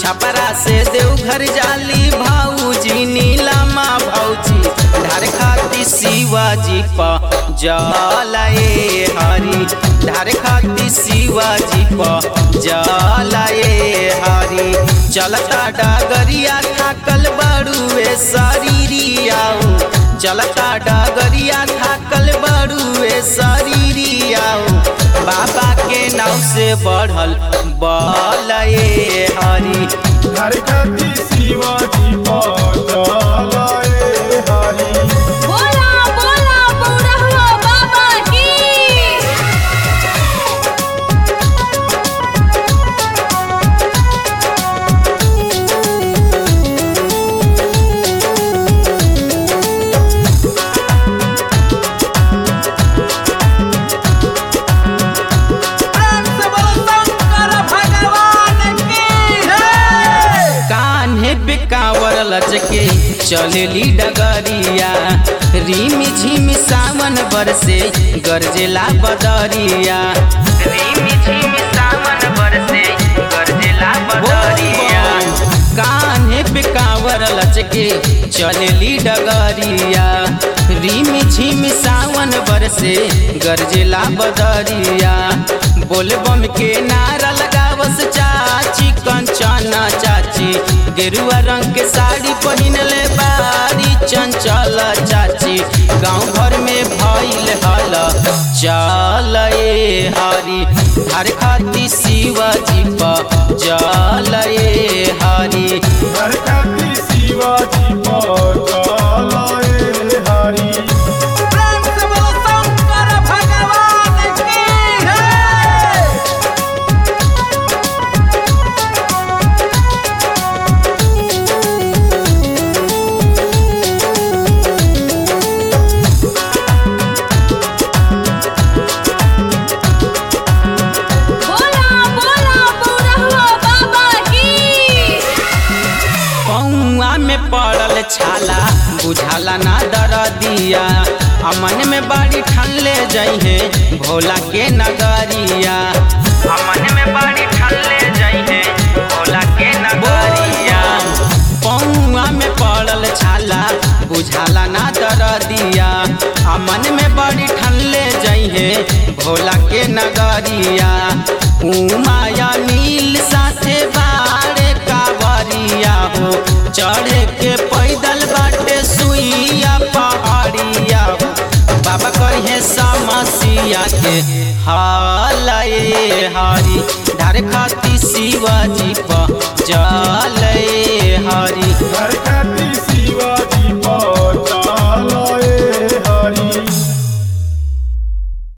छपरा से देवघर जाली भाऊजी नीलामा भौजी धार खाती शिवाजी प जलाए हरी धार खाती शिवाजी प जलाए हरी चलता डागरिया थाकल बड़ुए शरीरियाओ चलता डागरिया थाकल बड़ुए शरीरियाओ बाबा के नाव से बढ़ल बलए हरी हर कति शिवाजी पचलाए हरि बोला बोला बुढ़वा बाबा की कान्हे पे कांवर लचके चलेली डगरिया रिम झिम सावन बरसे गरजेला बदरिया रिम झिम सावन बरसे गरजेला बदरिया कान्हे पे कांवर लचके चलेली डगरिया रिम झिम सावन बरसे गरजेला बदरिया बोलबम के नारा लगावस चाची कंचना चाची गेरुआ रंग के साड़ी पहिनले बारी चंचल चाची गांव भर में भइल हल चल ए हरी हर खाती शिवाजी प जल ए हरी हर कति शिवाजी पचलाए हरि बोला बोला बुढ़वा बाबा की पौआ में पड़ल छाला बुझाला ना दर दिया अमन में बड़ी ठनले जइहे भोला के नगरिया अमन में बड़ी ठनले जइहे भोला के नगरिया पौआ में पड़ल छाला बुझाला ना दर दिया अमन में बड़ी ठनले जइहे भोला के नगरिया उमाया नील साथे बाड़े कावरिया हो चढ़े के पैदल बाटे सुइया पहाड़िया हो बाबा कहे समसिया के हाल ए हरी धार खाती शिवाजी प